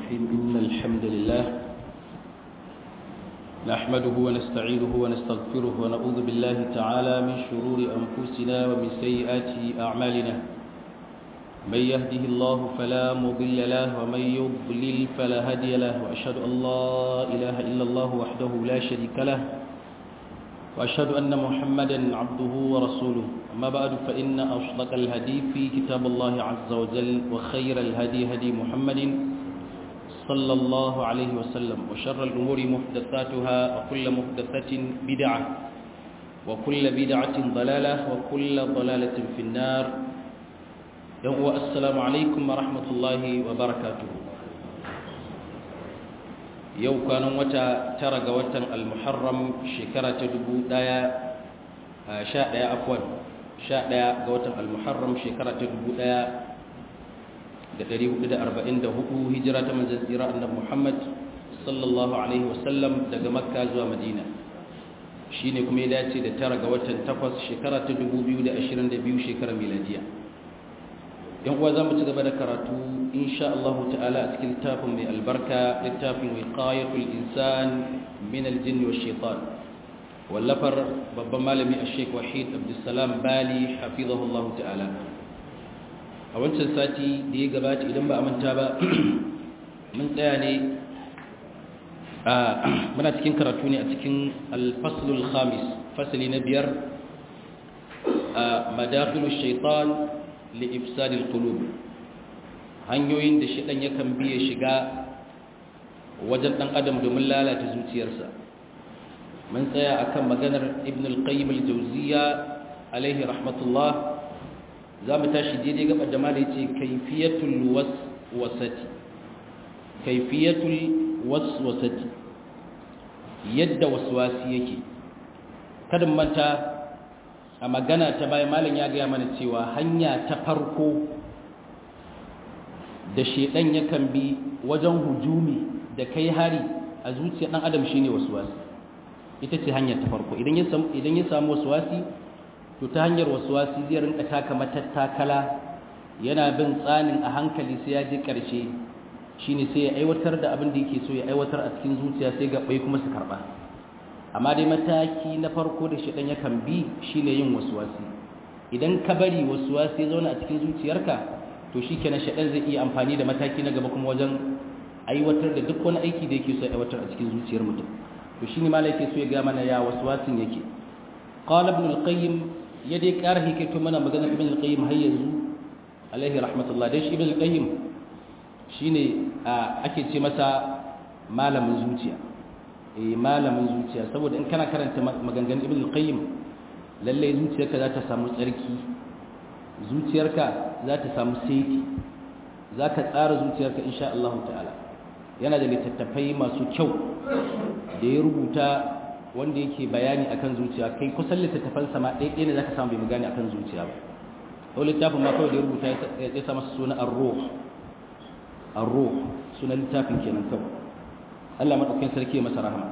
الرحيم إن الحمد لله نحمده ونستعينه ونستغفره ونعوذ بالله تعالى من شرور أنفسنا ومن سيئات أعمالنا من يهده الله فلا مضل له ومن يضلل فلا هادي له وأشهد أن لا إله إلا الله وحده لا شريك له وأشهد أن محمدا عبده ورسوله أما بعد فإن أصدق الهدي في كتاب الله عز وجل وخير الهدي هدي محمد صلى الله عليه وسلم وشر الأمور محدثاتها وكل محدثة بدعة وكل بدعة ضلالة وكل ضلالة في النار يوم السلام عليكم ورحمة الله وبركاته yau kwanan wata tara ga watan almuharram shekara ta dubu daya sha daya afwan sha daya ga watan almuharram shekara ta dubu daya da dari hudu da arba'in da hudu hijira ta manzan tsira annabi muhammad sallallahu alaihi wasallam daga makka zuwa madina shi ne kuma ya dace da tara ga watan takwas shekara ta dubu biyu da ashirin da biyu shekarar miladiya yan uwa za mu ci gaba da karatu insha Allah ta'ala a cikin littafin mai albarka littafin wiqayatul insan min aljinn wash shaitan wallafar babban malami Sheikh Wahid Abdulsalam Bali hafizahu Allah ta'ala a wancan sati da ya gabata idan ba a manta ba mun tsaya ne muna cikin karatu ne a cikin al-faslul khamis fasali na biyar madakhilush shaitan li'ifsadil qulub hanyoyin da shedan yakan biye shiga wajen dan adam domin lalata zuciyarsa mun tsaya akan maganar ibn al-qayyim al-jawziyya alaihi rahmatullah zamu tashi daidai gaba da malai yace kayfiyatul waswasati kayfiyatul waswasati yadda waswasi yake kada manta a magana ta bayan malam ya gaya mana cewa hanya ta farko da shedan yakan bi wajen hujumi da kai hari a zuciyar dan adam shine waswasi ita ce hanya ta farko idan ya samu idan ya samu waswasi to ta hanyar waswasi zai rinka taka matattakala yana bin tsanin a hankali sai ya je karshe shine sai ya aiwatar da abin da yake so ya aiwatar a cikin zuciya sai gabbai kuma su karba amma dai mataki na farko da shaɗan yakan bi shine yin wasuwasi idan ka bari wasuwasi ya zauna a cikin zuciyarka to shi kenan shaɗan zai iya amfani da mataki na gaba kuma wajen aiwatar da duk wani aiki da yake so aiwatar a cikin zuciyar mutum to shi ne malai so ya ga mana ya wasuwasin yake qala ibn al-qayyim ya dai ƙara hikaito mana magana ibn al-qayyim har yanzu alaihi rahmatullah dai shi ibn al-qayyim shine ake ce masa malamin zuciya malamin zuciya saboda in kana karanta maganganun ibn al-qayyim lalle zuciyarka za ta samu tsarki zuciyarka za ta samu saiti za ka tsara zuciyarka insha Allah ta'ala yana da littattafai masu kyau da ya rubuta wanda yake bayani akan zuciya kai kusan littattafan sama ɗaya ɗaya ne za ka samu bai magani akan zuciya ba ko littafin ma kawai da ya rubuta ya sa masa suna ar-ruh ar-ruh sunan littafin kenan kawai Allah maɗaukin sarki ya masa rahama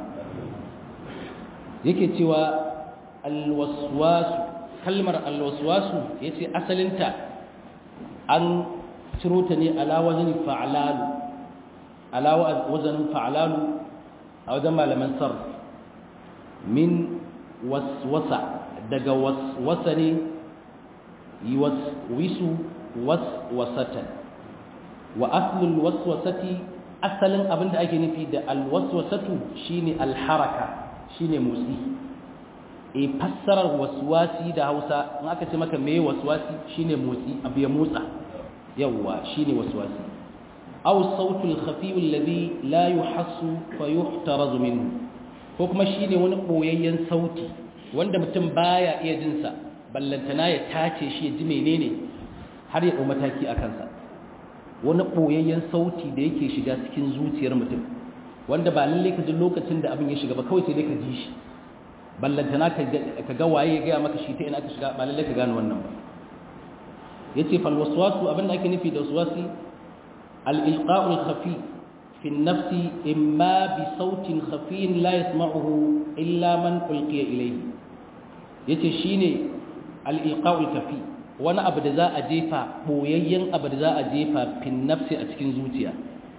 yake cewa alwaswasu kalmar alwaswasu ya ce asalinta an ciro ta ne ala wajen fa'alalu ala wajen fa'alalu a wajen malaman sarf min waswasa daga waswasa ne yi waswisu waswasatan wa aslul waswasati asalin abin da ake nufi da alwaswasatu shine alharaka shine motsi e fassarar waswasi da Hausa in aka ce maka meye waswasi shine motsi abu ya motsa yawa shine waswasi aw sautul khafi alladhi la yuhassu fa yuhtaraz minhu ko kuma shine wani boyayyen sauti wanda mutum baya iya jin sa ballantana ya tace shi ya ji menene har ya dau mataki akan sa wani ɓoyayyen sauti da yake shiga cikin zuciyar mutum wanda ba lalle ka ji lokacin da abin ya shiga ba kawai sai dai ka ji shi ballantana ka ga waye ya gaya maka shi ta ina ka shiga ba lalle ka gane wannan ba ya ce falwaswasu abin da ake nufi da waswasi al-ilqa'ul khafi fi nafsi imma bi sautin khafiyin la yasma'uhu illa man ulqiya ilayhi yace shine al-ilqa'ul khafi wani abu da za a jefa ɓoyayyen abu da za a jefa fin nafsi a cikin zuciya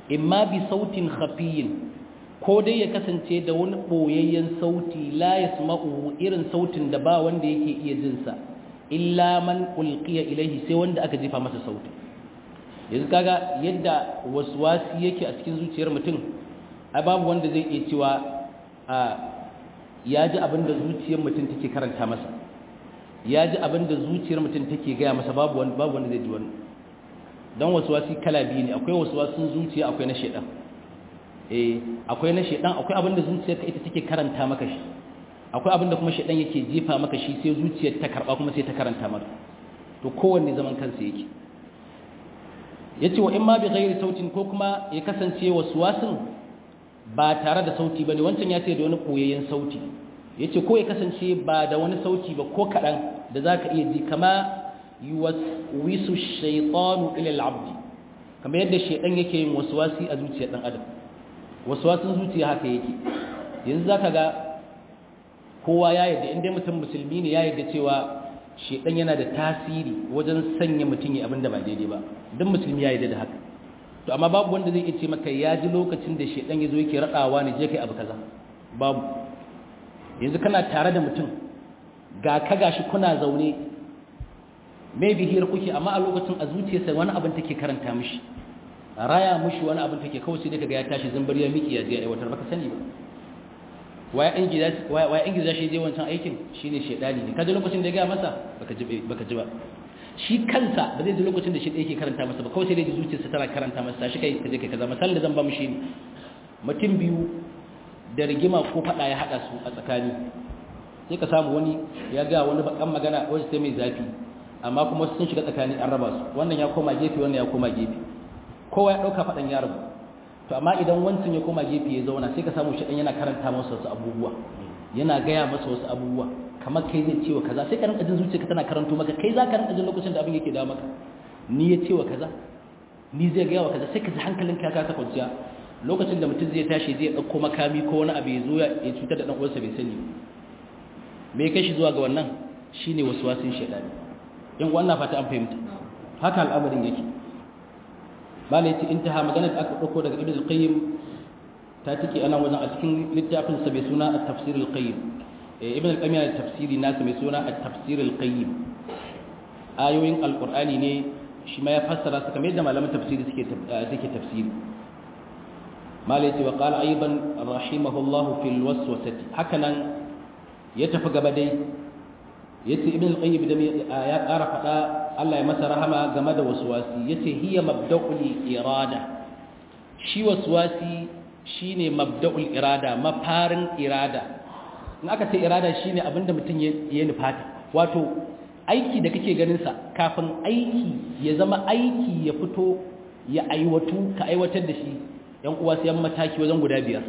imma bi sautin khafiyin ko dai ya kasance da wani boyayyen sauti la yasma'u irin sautin da ba wanda yake iya jin sa illa man ulqiya ilaihi sai wanda aka jefa masa sauti yanzu kaga yadda waswasi yake a cikin zuciyar mutum ai babu wanda zai iya cewa a ya ji abin da zuciyar mutum take karanta masa ya ji abin da zuciyar mutum take gaya masa babu wanda babu wanda zai ji wani don waswasi kala biyu ne akwai waswasin zuciya akwai na shedan eh akwai na shedan akwai abin da zuciyarka ita take karanta maka shi akwai abin da kuma shedan yake jefa maka shi sai zuciyar ta karba kuma sai ta karanta maka to kowanne zaman kansa yake yace wa imma bi ghairi sautin ko kuma ya kasance waswasin ba tare da sauti bane wancan ya ce da wani koyayyen sauti yace ko ya kasance ba da wani sauti ba ko kadan da zaka iya ji kama yuwaswisu shaytanu ila al-abd kamar yadda shaydan yake yin waswasi a zuciyar dan adam waswasin zuciya haka yake yanzu zaka ga kowa ya yadda inda mutum musulmi ne ya yadda cewa shaydan yana da tasiri wajen sanya mutum ya abinda ba daidai ba dan musulmi ya yadda da haka to amma babu wanda zai iya ce maka ya ji lokacin da shaydan yazo yake radawa ne je kai abu kaza babu yanzu kana tare da mutum ga ka gashi kuna zaune maybe hira kuke amma a lokacin a zuciyarsa wani abin take karanta mishi raya mishi wani abin take kawai sai kaga ya tashi zambar ya miki ya je aiwatar baka sani ba waya in gida waya in gida shi je wancan aikin shine shedani ne kaje lokacin da ya ga masa baka ji baka ji ba shi kansa ba zai ji lokacin da shi da yake karanta masa ba kawai sai dai zuciyarsa tana karanta masa shi kai kaje kai kaza misalin da zan ba mu shi ne mutum biyu da rigima ko fada ya hada su a tsakani sai ka samu wani ya ga wani bakan magana wacce sai mai zafi amma kuma sun shiga tsakani an raba su wannan ya koma gefe wannan ya koma gefe kowa ya dauka fadan ya rabu to amma idan wancan ya koma gefe ya zauna sai ka samu shi dan yana karanta masa wasu abubuwa yana gaya masa wasu abubuwa kamar kai zai cewa kaza sai ka rinka jin zuciyarka tana karanto maka kai za ka rinka jin lokacin da abin yake dawo maka ni ya cewa kaza ni zai gaya wa kaza sai ka ji hankalinka ka kasa kwanciya lokacin da mutum zai tashi zai dauko makami ko wani abu ya zo ya cutar da dan uwansa bai sani me kai shi zuwa ga wannan shine waswasin shedani in wannan fata an fahimta haka al'amarin yake bala yace intaha magana da aka dauko daga ibn al-qayyim ta take ana wajen a cikin littafin sa mai suna at-tafsir al-qayyim ibn al-qayyim yana tafsiri nasa mai suna at-tafsir al-qayyim ayoyin al-qur'ani ne shi ma ya fassara su kamar yadda malaman tafsiri suke suke tafsiri mala yace wa qala aidan rahimahullahu fil waswasati hakanan ya tafi gaba dai yace ibn al-qayyim da ya ƙara faɗa Allah ya masa rahama game da waswasi yace hiya mabda'ul irada shi waswasi shine mabda'ul irada mafarin irada in aka ce irada shine abinda mutum ya nufata wato aiki da kake ganin sa kafin aiki ya zama aiki ya fito ya aiwatu ka aiwatar da shi yan uwa sai mataki wajen guda biyar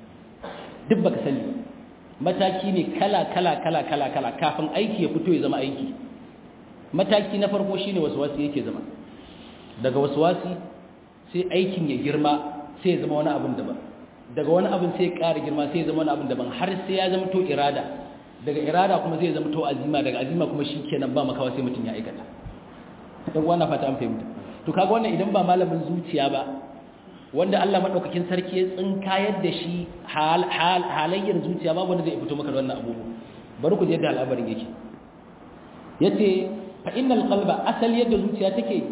duk baka sani mataki ne kala kala kala kala kala kafin aiki ya fito ya zama aiki mataki na farko shine waswasi yake zama daga waswasi sai aikin ya girma sai ya zama wani abin daban daga wani abin sai ya ƙara girma sai ya zama wani abin daban har sai ya zama to irada daga irada kuma sai ya zama to azima daga azima kuma shikenan ba makawa sai mutum ya aikata dan wannan fata an fahimta to kaga wannan idan ba malamin zuciya ba wanda Allah madaukakin sarki ya tsinkayar da shi halayyar zuciya babu wanda zai fito maka da wannan abubuwa bari ku je da al'amarin yake yace fa innal qalba asal yadda zuciya take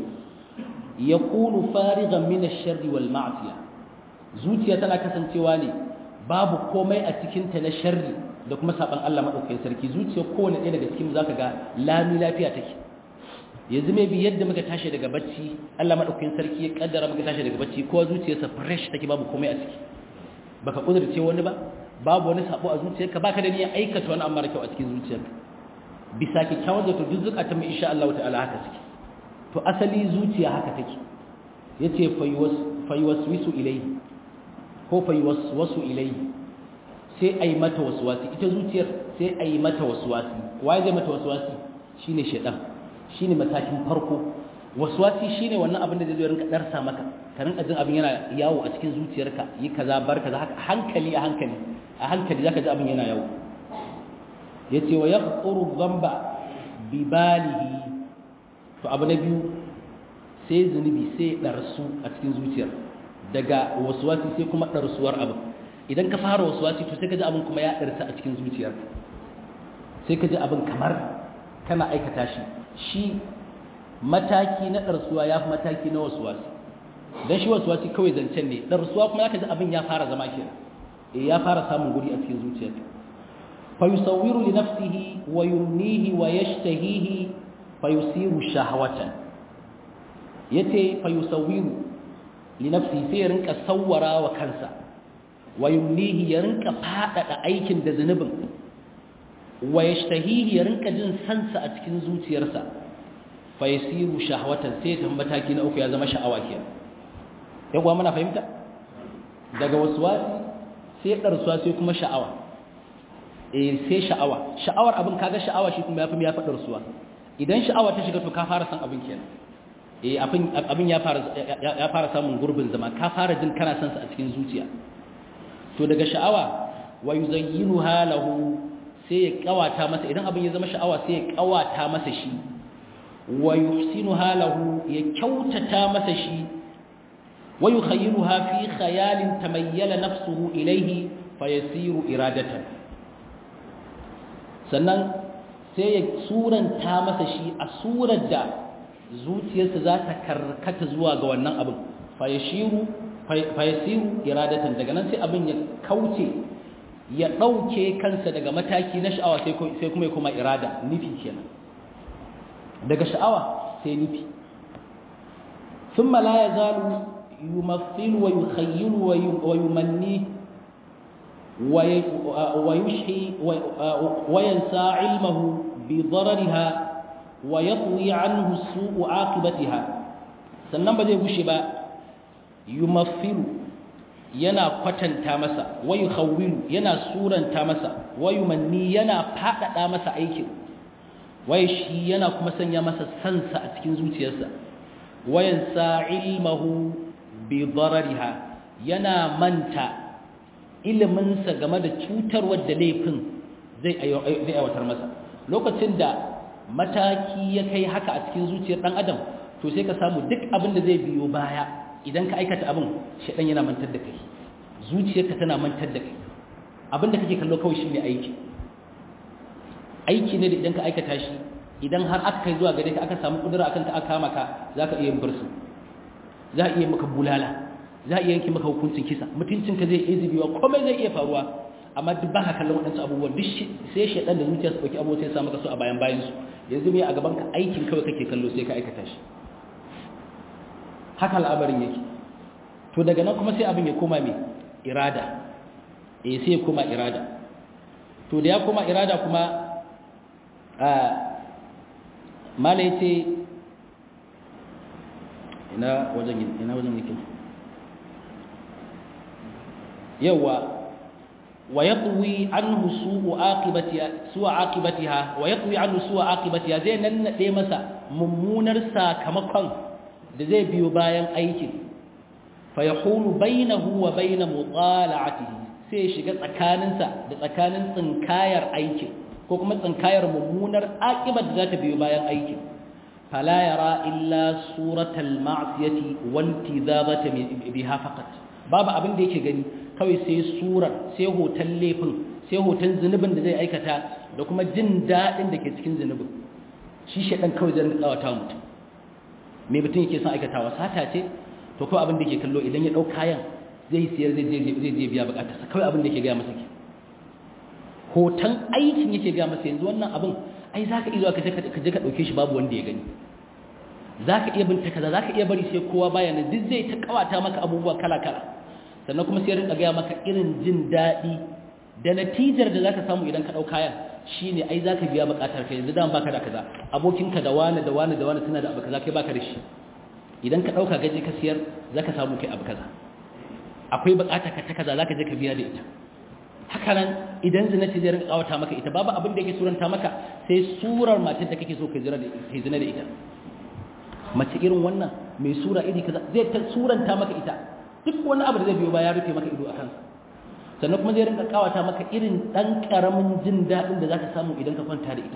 yakunu farigan min ash-sharri wal ma'siyah zuciya tana kasancewa ne babu komai a cikin ta na sharri da kuma saban Allah madaukakin sarki zuciya kowanne ɗaya daga cikin zaka ga lami lafiya take yanzu mai bi yadda muka tashi daga bacci Allah madaukakin sarki ya kaddara muka tashi daga bacci kowa zuciyarsa fresh take babu komai a ciki baka kudurce wani ba babu wani sabo a zuciyarka baka da niyyar aikata wani amma da kyau a cikin zuciyarka bisa kyakkyawar zato duk zukatan mu insha Allah ta'ala haka suke to asali zuciya haka take yace fayuwaswisu ilayhi ko fayuwaswasu ilayhi sai ai mata waswasi ita zuciyar sai ai mata waswasi waye zai mata waswasi shine shedan shine matakin farko waswasi shine wannan abin da zai rinka darsa maka ka rinka jin abin yana yawo a cikin zuciyarka yi kaza bar kaza haka hankali a hankali a hankali zaka ji abin yana yawo yace wa yaquru dhanba bi balihi to abu na biyu sai zunubi sai darsu a cikin zuciyar daga waswasi sai kuma ɗarsuwar abin idan ka fara waswasi to sai ka ji abin kuma ya ɗarsa a cikin zuciyarka sai ka ji abin kamar kana aikata shi shi mataki na ɗarsuwa ya fi mataki na waswasi don shi waswasi kawai zancen ne ɗarsuwa kuma zaka ji abin ya fara zama ke eh ya fara samun guri a cikin zuciyarka fa yusawwiru li nafsihi wa yumnihi wa yashtahihi fa yusiru shahwatan yace fa yusawwiru li nafsihi sai ya rinka sawwara wa kansa wa yumnihi ya rinka fadada aikin da zanubin wa yashtahihi ya rinka jin sansa a cikin zuciyarsa fa yasiru shahwatan sai ta mataki na uku ya zama sha'awa kenan yawa muna fahimta daga waswasi sai darsuwa sai kuma sha'awa eh sai sha'awa sha'awar abin kaga sha'awa shi kuma yafi ya fadar suwa idan sha'awa ta shiga to ka fara san abin kenan eh abin abin ya fara ya fara samun gurbin zama ka fara jin kana san sa a cikin zuciya to daga sha'awa wa yuzayyinuha lahu sai ya kawata masa idan abin ya zama sha'awa sai ya kawata masa shi wa yuhsinuha lahu ya kyautata masa shi wa yukhayyiluha fi khayalin tamayyala nafsuhu ilayhi fayasiru iradatan sannan sai ya suranta masa shi a surar da zuciyarsa za ta karkata zuwa ga wannan abin fayashiru fayasiru iradatan daga nan sai abin ya kauce ya ɗauke kansa daga mataki na sha'awa sai kuma ya kuma irada nufi kenan daga sha'awa sai nufi ثم لا يزال يمثل ويخيل ويمني ويشحي وينسى علمه بضررها ويطوي عنه سوء عاقبتها sannan ba zai gushe ba yumathilu yana kwatanta masa wayu khawwilu yana suranta masa wayu manni yana fadada masa aikin waye shi yana kuma sanya masa sansa a cikin zuciyarsa wayan sa ilmahu bi darariha yana manta iliminsa game da cutarwar da laifin zai aiwatar masa lokacin da mataki ya kai haka a cikin zuciyar dan adam to sai ka samu duk abin da zai biyo baya idan ka aikata abin shaɗan yana mantar da kai zuciyarka tana mantar da kai abin da kake kallo kawai shine aiki aiki ne da idan ka aikata shi idan har aka kai zuwa gare ka aka samu kudura akan ka aka kama ka zaka iya yin bursu za a iya maka bulala za a iya yanke maka hukuncin kisa mutuncinka zai iya zubewa komai zai iya faruwa amma duk ba ka kallon waɗansu abubuwan duk sai shaɗan da zuciya su ɗauki abubuwa sai sa maka su a bayan bayan su yanzu mai a gaban ka aikin kawai kake kallo sai ka aikata shi haka al'amarin yake to daga nan kuma sai abin ya koma mai irada eh sai ya koma irada to da ya koma irada kuma a mala yace ina wajen ina wajen yake yawa wa yatwi anhu su'u aqibatiha su'u aqibatiha wa yatwi anhu su'u aqibatiha zai nannade masa mummunar sakamakon da zai biyo bayan aikin fa yahulu bainahu wa bain mutala'atihi sai shiga tsakaninsa da tsakanin tsinkayar aikin ko kuma tsinkayar mummunar aqibar da za ta biyo bayan aikin fala yara illa suratal ma'siyati wal tizabata biha faqat babu abin da yake gani kawai sai surar sai hoton laifin sai hoton zunubin da zai aikata da kuma jin daɗin da ke cikin zunubin shi shaɗan kawai zai tsawata mutum mai mutum yake son aikatawa sata ce to kawai abin da ke kallo idan ya ɗau kayan zai siyar zai je biya bukatarsa kawai abin da ke gaya masa ke hoton aikin yake gaya masa yanzu wannan abin ai za ka iya zuwa ka je ka ɗauke shi babu wanda ya gani za ka iya binta kaza za ka iya bari sai kowa bayanan duk zai ta kawata maka abubuwa kala-kala sannan kuma sai rinka gaya maka irin jin daɗi da natijar da zaka samu idan ka ɗau kayan shine ai zaka biya buƙatar ka yanzu dan baka da kaza abokinka da wani da wani da wani suna da abu kaza kai baka da shi idan ka ɗauka gaje ka siyar zaka samu kai abu kaza akwai buƙatar ka ta kaza zaka je ka biya da ita haka nan idan zina ce zai rinka kawata maka ita babu abin da yake suranta maka sai surar matar da kake so ka zina da ita mace irin wannan mai sura iri kaza zai ta suranta maka ita duk wani abu da zai biyo ba ya rufe maka ido a kansa sannan kuma zai rinka kawata maka irin ɗan ƙaramin jin daɗin da za ka samu idan ka kwanta da ita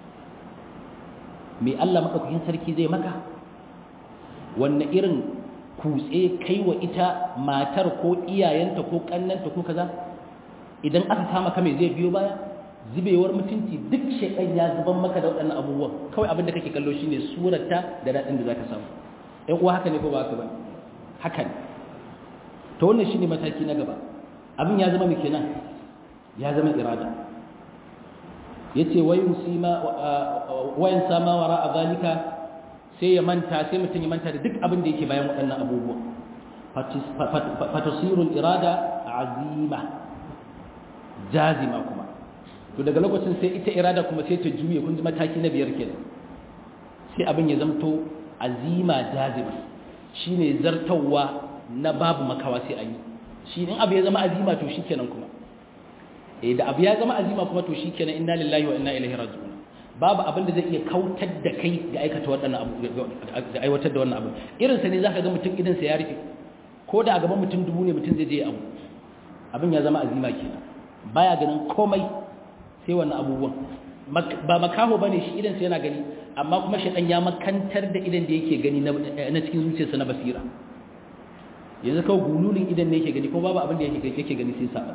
mai Allah maɗaukakin sarki zai maka wanne irin kutse kai wa ita matar ko iyayenta ko kannanta ko kaza idan aka kama ka mai zai biyo baya zubewar mutunci duk shekan ya zuban maka da waɗannan abubuwan kawai abin da kake kallo shine surarta da daɗin da zaka samu ɗan uwa haka ne ko ba haka ba haka ne to wannan shine mataki na gaba abin ya zama mai kenan ya zama irada yace wayin sima wayan sama wara a zalika sai ya manta sai mutum ya manta da duk abin da yake bayan waɗannan abubuwa fatasirul irada azima jazima kuma to daga lokacin sai ita irada kuma sai ta juye kun ji mataki na biyar kenan sai abin ya zamto azima jazima shine zartawa na babu makawa sai an yi shi in abu ya zama azima to shikenan kuma eh da abu ya zama azima kuma to shikenan inna lillahi wa inna ilaihi raji'un babu abin da zai iya kautar da kai ga aikata waɗannan abu ga aiwatar da wannan abu irin sa ne zaka ga mutum idan sa ya rufe ko da a gaban mutum dubu ne mutum zai je abu abin ya zama azima kenan baya ganin komai sai wannan abubuwan ba makaho bane shi idan sa yana gani amma kuma shi ya makantar da idan da yake gani na cikin zuciyarsa na basira yanzu kawai gululin idan ne yake gani ko babu abin da yake gani sai sa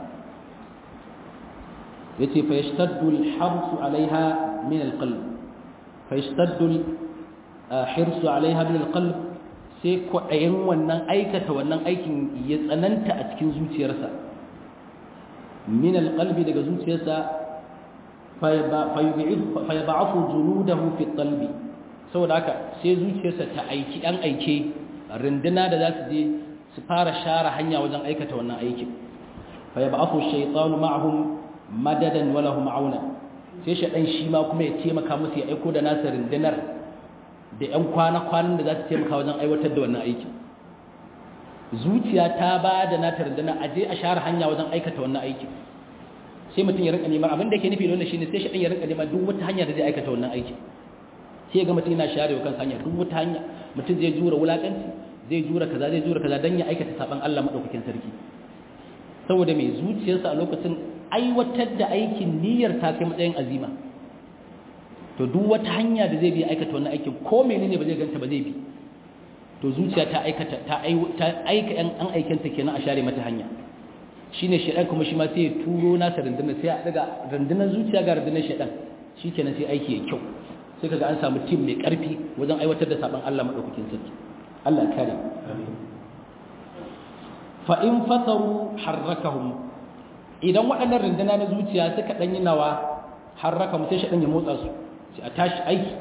yace fa yashtaddu al-harsu 'alayha min al-qalb fa yashtaddu al-hirsu 'alayha min al-qalb sai kwaɗayin wannan aikata wannan aikin ya tsananta a cikin zuciyarsa min al-qalbi daga zuciyarsa fa yab'athu juludahu fi al-qalbi saboda haka sai zuciyarsa ta aiki dan aike rinduna da za su je su fara share hanya wajen aikata wannan aikin fa yab'athu ash-shaytanu ma'ahum madadan wala hum auna sai shaɗan shi ma kuma ya taimaka musu ya aiko da nasa rundunar da ƴan kwana-kwanan da za su taimaka wajen aiwatar da wannan aikin zuciya ta ba da nata rundunar a je a share hanya wajen aikata wannan aikin sai mutum ya rinka neman abin da ke nufi da wannan shine sai shaɗan ya rinka neman duk wata hanya da zai aikata wannan aikin sai ga mutum yana share wa kansa hanya duk wata hanya mutum zai jura wulakanci zai jura kaza zai jura kaza dan ya aikata saban Allah madaukakin sarki saboda mai zuciyarsa a lokacin aiwatar da aikin niyyar ta kai matsayin azima to duk wata hanya da zai bi aikata wannan aikin ko menene ba zai ganta ba zai bi to zuciya ta aikata ta aika yan an aikanta kenan a share mata hanya shine shedan kuma shi ma sai ya turo nasa rundunar sai a daga rundunar zuciya ga rundunar shedan shikenan sai aiki ya kyau sai kaga an samu tim mai karfi wajen aiwatar da saban Allah madaukakin sarki Allah kare fa in fasaru harrakahum idan waɗannan runduna na zuciya suka ɗanyi nawa harraka mu sai shi ya motsa su sai a tashi aiki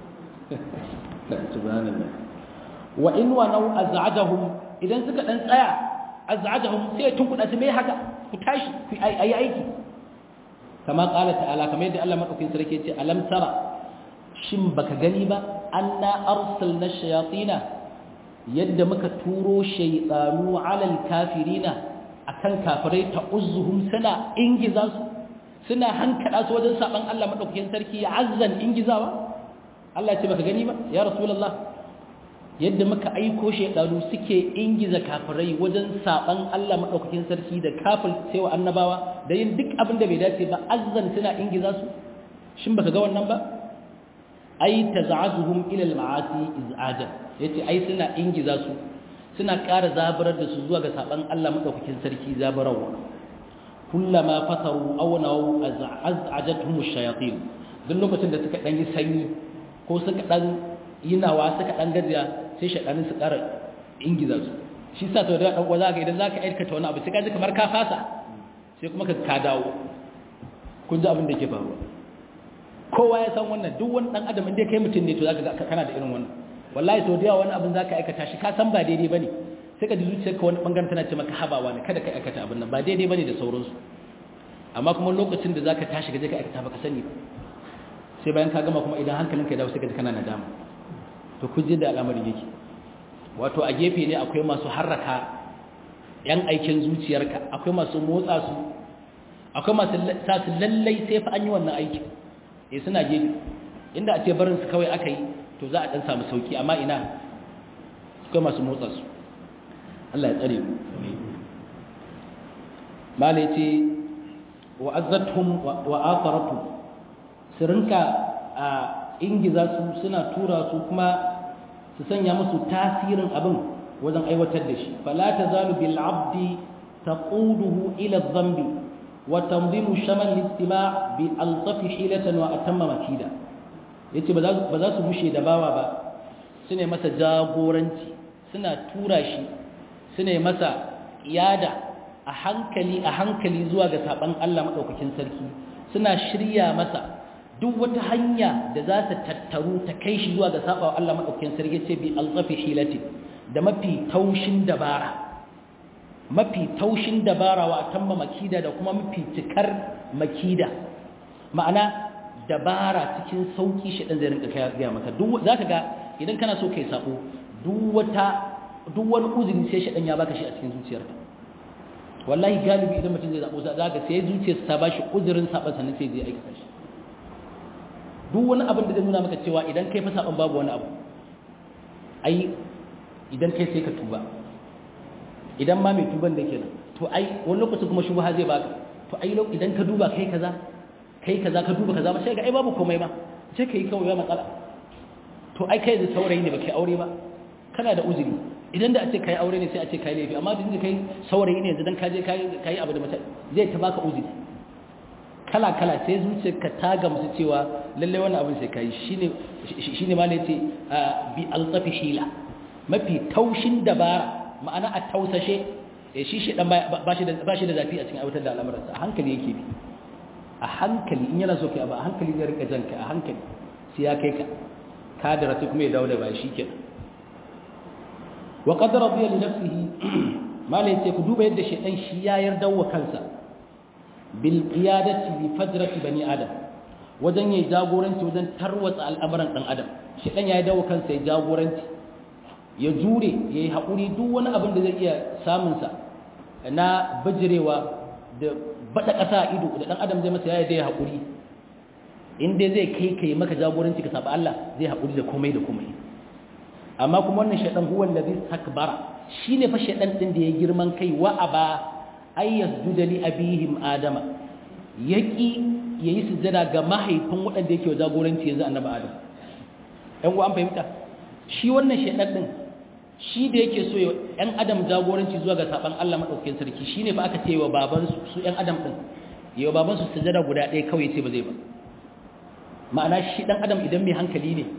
wa in wa nau az'ajahum idan suka dan tsaya az'ajahum sai ya tunkuda su mai haka ku tashi ku ayi aiki kama qala ta'ala kamar yadda Allah madaukakin sarki ya ce alam tara shin baka gani ba anna arsalna shayatina yadda muka turo shaytanu alal kafirina akan kafirai ta uzuhum suna ingiza su suna hankada su wajen saban Allah madaukakin sarki ya azzan ingizawa Allah ce baka gani ba ya rasulullah yadda muka aiko shaytanu suke ingiza kafirai wajen saban Allah madaukakin sarki da kafir sai wa annabawa da yin duk abin da bai dace ba azzan suna ingiza su shin baka ga wannan ba ai taz'azuhum ila al-ma'asi iz'ajan yace ai suna ingiza su suna ƙara zaburar da su zuwa ga saban Allah madaukakin sarki zaburarwa kullama fasaru aw nawu az'ajatuhum ash-shayatin duk lokacin da suka dan yi sanyi ko suka dan yinawa suka dan gajiya sai shaydanin su ƙara ingiza su shi sa to da dan uwa zaka idan zaka aikata wani abu sai ka ji kamar ka fasa sai kuma ka ka dawo kun ji abin da yake faruwa kowa ya san wannan duk wani dan adam inda kai mutum ne to zaka ga kana da irin wannan wallahi sau da yawa wani abin za ka aikata shi ka san ba daidai ba ne sai ka ji zuciyarka wani ɓangaren tana ce maka habawa ne kada ka aikata abin nan ba daidai ba ne da sauransu amma kuma lokacin da za ka tashi gaje ka aikata ba ka sani ba sai bayan ka gama kuma idan hankalinka ya dawo sai ka ji kana nadama to ku ji da al'amarin yake wato a gefe ne akwai masu harraka yan aikin zuciyarka akwai masu motsa su akwai masu sa su lallai sai fa an yi wannan aikin eh suna gefe inda a ce barin su kawai aka yi to za a ɗan samu sauki amma ina suka masu motsa su Allah ya tsare mu malai ce wa azzatuhum wa atharatu su rinka a ingiza su suna tura su kuma su sanya musu tasirin abin wajen aiwatar da shi fala tazalu bil abdi taquduhu ila adh-dhanbi wa tanzimu shamal al-istima' bi altafi hilatan wa atamma makida yace ba za su bushe da bawa ba sune masa jagoranci suna tura shi sune masa yada a hankali a hankali zuwa ga saban Allah madaukakin sarki suna shirya masa duk wata hanya da za ta tattaru ta kai shi zuwa ga sabawa Allah madaukakin sarki ce bi alzafi hilati da mafi taushin dabara mafi taushin dabara wa tamma makida da kuma mafi cikar makida ma'ana dabara cikin sauki shi dan zai rinka kai ga maka duk zaka ga idan kana so kai sabo duk wata duk wani uzuri sai shi dan ya baka shi a cikin zuciyarka wallahi galibi idan mutum zai zabo zaka sai zuciyarsa ta bashi uzurin saban sannan sai zai aikata shi duk wani abin da zai nuna maka cewa idan kai fa saban babu wani abu ai idan kai sai ka tuba idan ma mai tuban da kenan to ai wani lokaci kuma shubha zai baka to ai idan ka duba kai kaza kai kaza ka duba kaza ba sai ga ai babu komai ba sai kai kawai ba matsala to ai kai da saurayi ne ba kai aure ba kana da uzuri idan da a ce kai aure ne sai a ce kai laifi amma da kai saurayi ne yanzu dan ka je kai abu da mace zai ta baka uzuri kala kala sai zuciyarka ta gamsu cewa lalle wannan abin sai kai shine shine ma ne yace bi altafi hila mafi taushin dabara ma'ana a tausashe shi shi dan ba shi da ba shi da zafi a cikin aiwatar da al'amuransa a hankali yake bi a hankali in yana so kai abu a hankali zai rinka janka a hankali sai ya kai ka ka da rasu kuma ya dawo da ba shi kenan wa qad radiya li nafsihi malai ce ku duba yadda shedan shi ya yarda wa kansa bil qiyadati li fajrati bani adam wajen yayi jagoranci wajen tarwatsa al'amuran dan adam shedan ya yarda wa kansa ya jagoranci ya jure yayi hakuri duk wani abin da zai iya samun sa na bijirewa da bada kasa ido da dan adam zai masa ya yarda ya hakuri in dai zai kai kai maka jagoranci ka saba Allah zai hakuri da komai da komai amma kuma wannan shaidan huwa allazi takbara shine fa shaidan din da ya girman kai wa aba ay yasjuda li abihim adama yaki yayi sujada ga mahaifin wadanda yake jagoranci yanzu annabi adam ɗan uwa an fahimta shi wannan shaidan din shi da yake so ɗan adam jagoranci zuwa ga saban Allah madaukakin sarki shine fa aka ce wa baban su su ɗan adam din yawa baban su sujada guda ɗaya kawai ce ba zai ba ma'ana shi ɗan adam idan mai hankali ne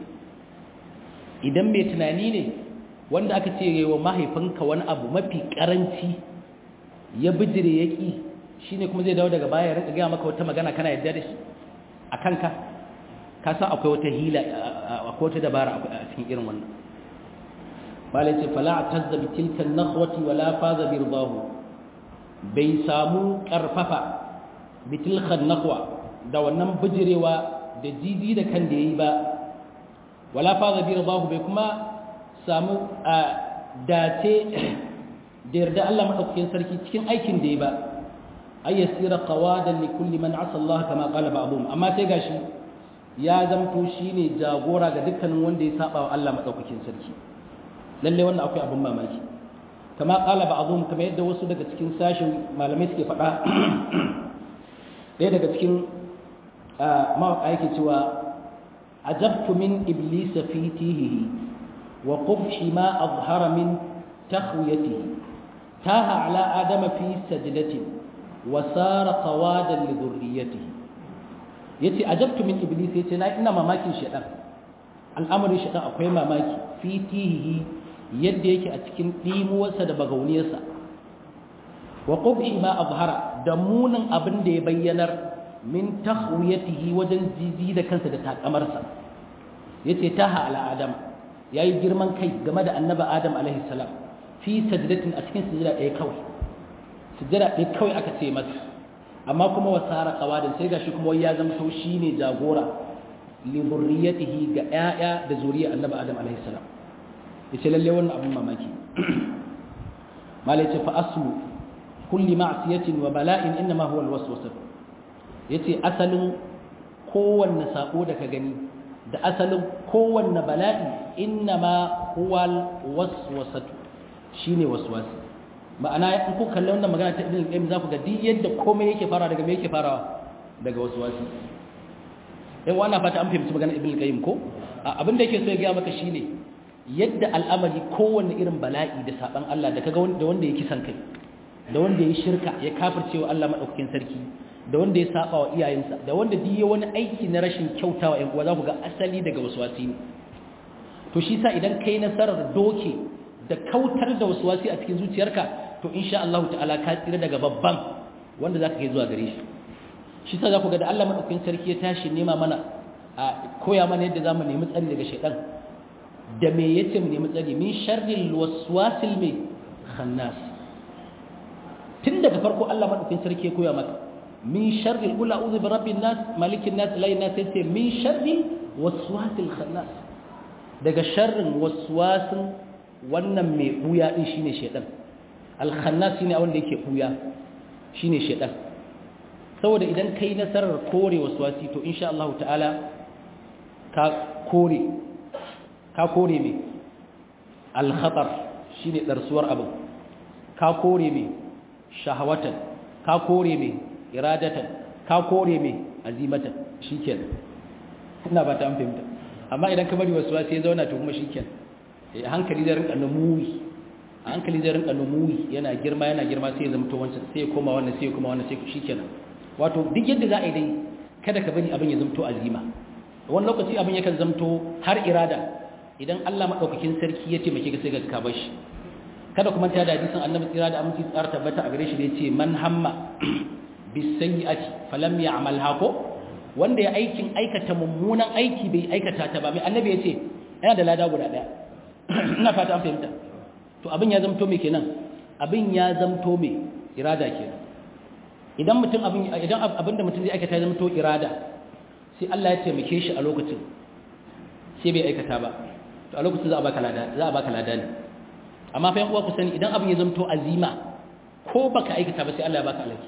idan mai tunani ne wanda aka ce yi wa mahaifinka wani abu mafi karanci ya bijire ya ƙi shi ne kuma zai dawo daga baya ya rika gaya maka wata magana kana yadda da shi a kanka ka san akwai wata hila akwai wata dabara a cikin irin wannan malai ce fala a tazza bi tilkan nakhwati wala faza bi ridahu bai samu karfafa bi tilkan nakhwa da wannan bijirewa da jiji da kan da yayi ba wala faza bi ridahu bai kuma samu a dace da yarda Allah madaukakin sarki cikin aikin da ya ba ay yasira qawadan li kulli man asa Allah kama qala ba'dhum amma sai gashi ya zamto shine jagora ga dukkanin wanda ya saba wa Allah madaukakin sarki lalle wannan akwai abin mamaki kama qala ba'dhum kamar yadda wasu daga cikin sashin malamai suke faɗa ɗaya daga cikin mawaƙa yake cewa عجبت من إبليس في تيهه وقبح ما أظهر من تخويته تاه على آدم في سجدة وصار قوادا لذريته yace ajabtu min iblis yace na ina mamakin shedan al'amarin shedan akwai mamaki fi tihi yadda yake a cikin dimuwarsa da bagauniyarsa wa qubhi ma azhara da munin abin da ya bayyanar min takhwiyatihi wajen jiji da kansa da takamarsa yace taha ala adam yayi girman kai game da annabi adam alaihi salam fi sajdatin a cikin sujada ɗaya kawai sujada ɗaya kawai aka ce masa amma kuma wasara qawadin sai gashi kuma ya zama to shine jagora li zurriyatihi ga ƴaƴa da zuriya annabi adam alaihi salam yace lalle wannan abin mamaki malai ce fa aslu kulli ma'siyatin wa bala'in inma huwa alwaswasah ya ce asalin kowanne saƙo da ka gani da asalin kowanne bala'i inna ma huwal waswasatu shine waswasi ma'ana in ku kalli wannan magana ta ibn qayyim za ku ga duk yadda komai yake fara daga me yake farawa daga waswasi eh wannan fata an fahimci magana ibn qayyim ko abin da yake so ya ga maka shine yadda al'amari kowanne irin bala'i da saban Allah da kaga da wanda ya kisan kai da wanda ya shirka ya kafircewa Allah madaukakin sarki da wanda ya saba wa iyayensa da wanda duk ya wani aiki na rashin kyautawa ƴan uwa za ku ga asali daga waswasi ne to shi sa idan kai nasarar doke da kautar da waswasi a cikin zuciyarka to insha Allah ta'ala ka tsira daga babban wanda zaka kai zuwa gare shi shi sa za ku ga da Allah madaukakin sarki ya tashi nema mana a koya mana yadda zamu nemi tsari daga shaytan da me yace mu nemi tsari min sharril waswasil mai khannas tun daga farko Allah madaukakin sarki ya koya maka min sharril qul a'udhu bi rabbin nas malikin nas ilahin nas yace min sharril waswasil khannas daga sharrin waswasin wannan mai buya din shine shedan al khannas shine wanda yake buya shine shedan saboda idan kai nasarar kore waswasi to insha Allah ta'ala ka kore ka kore me al khatar shine darsuwar abin ka kore me shahawatan ka kore me iradatan ka kore me azimatan shikenan ina ba ta an fahimta amma idan ka bari wasu sai ya zauna to kuma shikenan eh hankali zai rinka numuwi a hankali zai rinka numuwi yana girma yana girma sai ya zama to wancan sai ya koma wannan sai ya koma wannan sai shikenan wato duk yadda za a yi dai kada ka bari abin ya zama to azima wani lokaci abin yakan zamto har irada idan Allah madaukakin sarki ya taimake ka sai ka bar shi kada kuma ta da hadisin annabi tsira da aminci tsara tabbata a gare shi da yace man hamma bisayyi'ati falam ya'malha ko wanda ya aikin aikata mummunan aiki bai aikata ta ba mai annabi yace yana da lada guda daya ina fata an fahimta to abin ya zamto me kenan abin ya zamto me irada kenan idan mutum abin idan abinda mutum zai aikata ya zamto irada sai Allah ya taimake shi a lokacin sai bai aikata ba to a lokacin za a baka lada za a baka lada ne amma fa yan uwa ku sani idan abin ya zamto azima ko baka aikata ba sai Allah ya baka alaki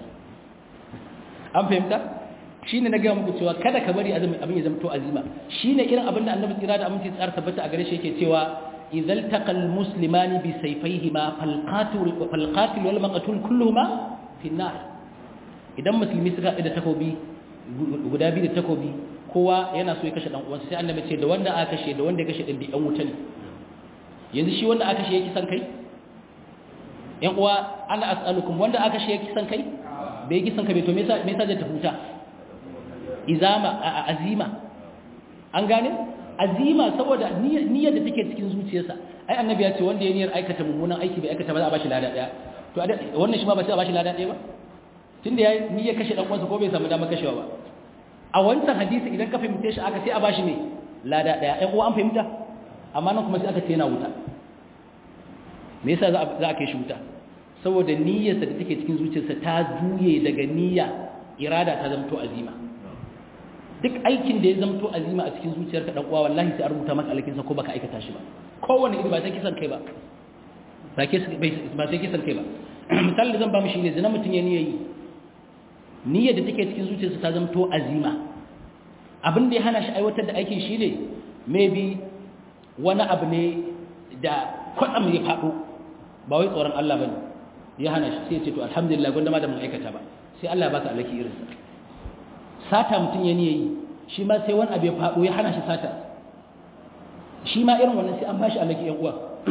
an fahimta shine na ga muku cewa kada ka bari abin ya zamto azima shine irin abin da Annabi tsira da aminci tsara tabbata a gare shi yake cewa idzal taqal muslimani bi sayfayhima fal qatil fal qatil wal maqtul kulluhuma fi nar idan musulmi suka da takobi guda biyu da takobi kowa yana so ya kashe dan uwansa sai Annabi ce da wanda aka kashe da wanda ya kashe din bi dan wuta ne yanzu shi wanda aka shi yake san kai yan uwa ana as'alukum wanda aka shi yake san kai bai yake san kai to me yasa me yasa zai tafuta izama azima an gane azima saboda niyyar da take cikin zuciyarsa ai annabi ya ce wanda ya niyyar aikata mummunan aiki bai aikata ba za a bashi lada daya to wannan shi ma ba sai a bashi lada daya ba tunda ya niyyar kashe dan uwansa ko bai samu damar kashewa ba a wancan hadisi idan ka fahimce shi aka sai a bashi me lada daya ai uwa an fahimta amma nan kuma sai aka ce yana wuta me yasa za a kai shi wuta saboda niyyarsa da take cikin zuciyarsa ta juye daga niyya irada ta zamto azima duk aikin da ya zamto azima a cikin zuciyarka dan uwa wallahi sai a rubuta maka alkinsa ko baka aikata shi ba kowanne iri ba sai kisan kai ba ba ba sai kisan kai ba misali da zan ba mu shine zina mutun ya niyyayi niyyar da take cikin zuciyarsa ta zamto azima abin da ya hana shi aiwatar da aikin shi ne maybe wani abu ne da kwatsam ya faɗo ba wai tsoron Allah ba ne ya hana shi sai ya ce to alhamdulillah gwanda ma da mun aikata ba sai Allah ba ka alaki irinsa sata mutum ya niye yi shi ma sai wani abu ya faɗo ya hana shi sata shi ma irin wannan sai an ba shi alaki yan uwa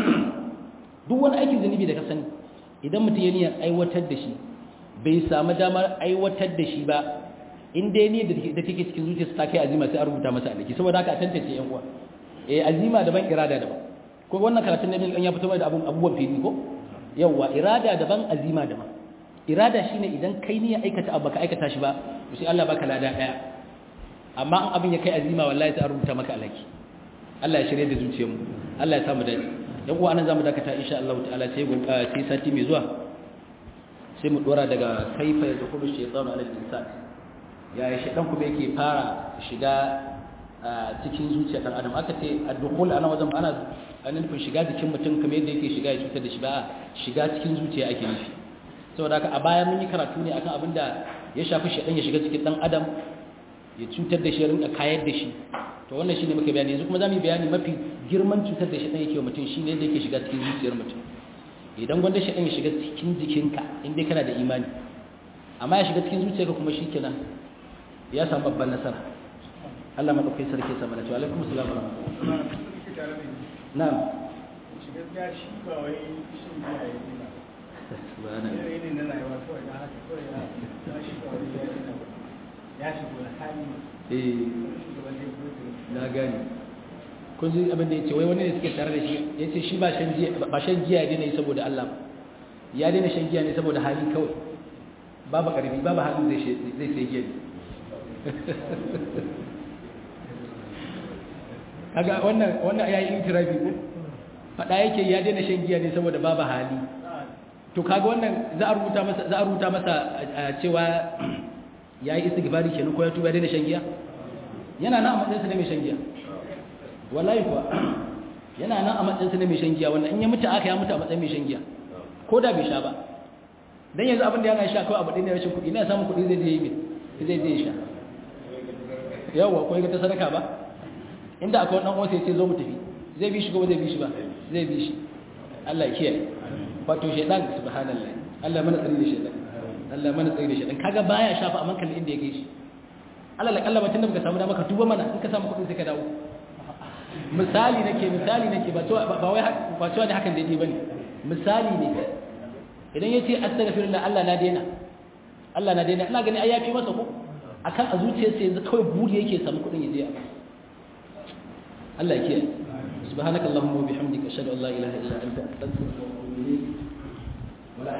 duk wani aikin zunubi da ka sani idan mutum ya niyyar aiwatar da shi bai samu damar aiwatar da shi ba in dai ne da take cikin zuciyarsa ta kai azima sai a rubuta masa alaki saboda haka a tantance yan uwa eh azima daban irada daban ko wannan karatun ne ya fito da abubuwan fili ko yawa irada daban azima daban irada shine idan kai ne ya aikata abu baka aikata shi ba to sai Allah baka lada daya amma an abin ya kai azima wallahi sai a rubuta maka alaki Allah ya shirye da zuciyarmu Allah ya samu dace yan uwa anan zamu dakata insha Allah ta'ala sai sai sati mai zuwa sai mu dora daga kaifa yadkhulu shaytanu ala al-insan yaya shaytan kuma yake fara shiga cikin zuciya ɗan adam aka ce addukul ana wajen ana nufin shiga jikin mutum kamar yadda yake shiga ya cutar da shi ba shiga cikin zuciya ake nufi saboda haka a baya mun yi karatu ne akan abin da ya shafi shaɗan ya shiga cikin ɗan adam ya cutar da shi ya rinka kayar da shi to wannan shine muka bayani yanzu kuma za mu yi bayani mafi girman cutar da shaɗan yake wa mutum shine yadda yake shiga cikin zuciyar mutum idan gwanda shaɗan ya shiga cikin jikinka in dai kana da imani amma ya shiga cikin zuciyarka kuma shi kenan ya samu babban nasara Allah maɗaukai sarki sama da cewa alaikum salam wa rahmatullahi tare da shi na'am shi gaskiya shi ba wai shin biya ya yi ba subhanallah yanayi ne na rayuwa kawai na haka kawai ya ya shi ba wai ya yi ba ya shigo da hali eh shugaban da ya gudu na gani kun ji abin da ya ce wai wani ne suke tare da shi ya ce shi ba shan giya ba shan giya ya daina yi saboda Allah ba ya daina shan giya ne saboda hali kawai babu ƙarfi babu halin zai shi- zai sai giya ne kaga wannan wannan ya yi itirafi ko faɗa yake ya daina shan giya ne saboda babu hali to kaga wannan za a rubuta masa za a rubuta masa a cewa yayi istighfari kenan ko ya tuba ya daina shan giya yana nan a matsayin sa na mai shan giya wallahi kuwa yana nan a matsayin sa na mai shan giya wannan in ya mutu aka ya mutu a matsayin mai shan giya ko da bai sha ba dan yanzu abin da yana sha kawai abu ɗaya ne rashin kuɗi ina samun kuɗi zai je yi mai zai je ya sha yawa ko ga ta sadaka ba inda akwai wannan uwansa ya ce zo mu tafi zai bi shi ko ba zai bi shi ba zai bi shi Allah ya kiyaye wato shaytan subhanallah Allah mana tsari da shaytan Allah mana tsari da shaytan kaga baya shafa amma kan inda ya gaishe Allah la kallama tunda baka samu dama ka tuba mana in ka samu kuɗin sai ka dawo misali nake misali nake ba to ba wai ba to ne hakan daidai bane misali ne idan yace astaghfirullah Allah na daina Allah na daina ina gani ai yafi masa ko akan a zuciyarsa yanzu kawai buri yake samu kuɗin ya je Allah ya kiyaye subhanakallahumma wa bihamdika ashhadu an la ilaha illa anta astaghfiruka wa atubu ilayk